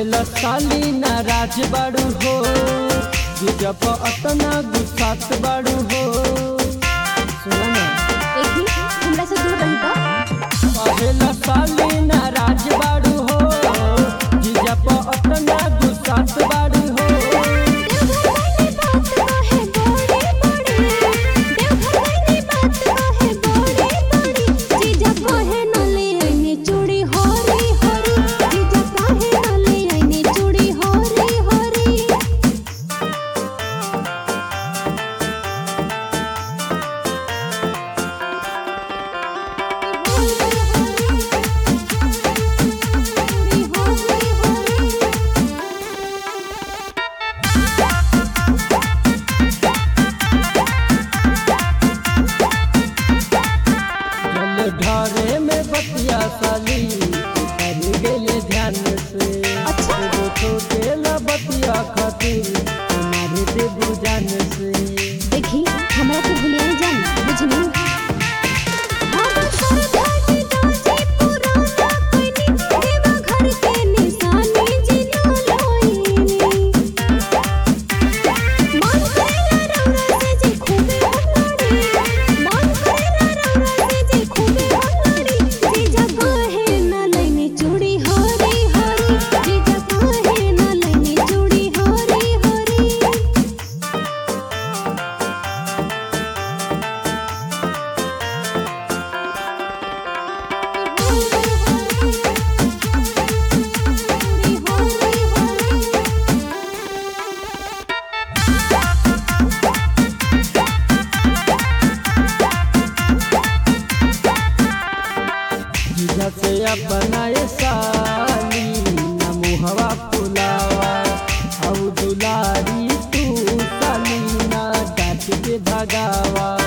कहेला साली नाराज बाड़ू हो जब अतना गुस्सात बाड़ू हो सुना ना एक ही हमरा से दूर रही तो कहेला साली नाराज बाड़ू हो जब अतना गुस्सात बाड़ू हो चूड़ी होरी होरी जीजा काहे न ले आईनी चूड़ी होरी होरी जल ढारे में बतिया साली कर गेले ध्यान से अच्छा। एगो छोटेला बतिया खातिर तुम्हारे दे बुझान से देखी हमरा के भूलिया नहीं जान बुझनी हम सरदार दासी पुराना कोइनी देवा घर के निशानी जिना लोईनी मन करेला रौरा से जी खूबे हमारी मन करेला रौरा से जी खूबे हमारी जी जगह है न लेनी चूड़ी हरी हरी जी जगह है न लेनी चूड़ी हरी हरी जीजा से अपनाए साली ना मुहवा फुलावा औ दुलारी तू साली ना डांट के भगावा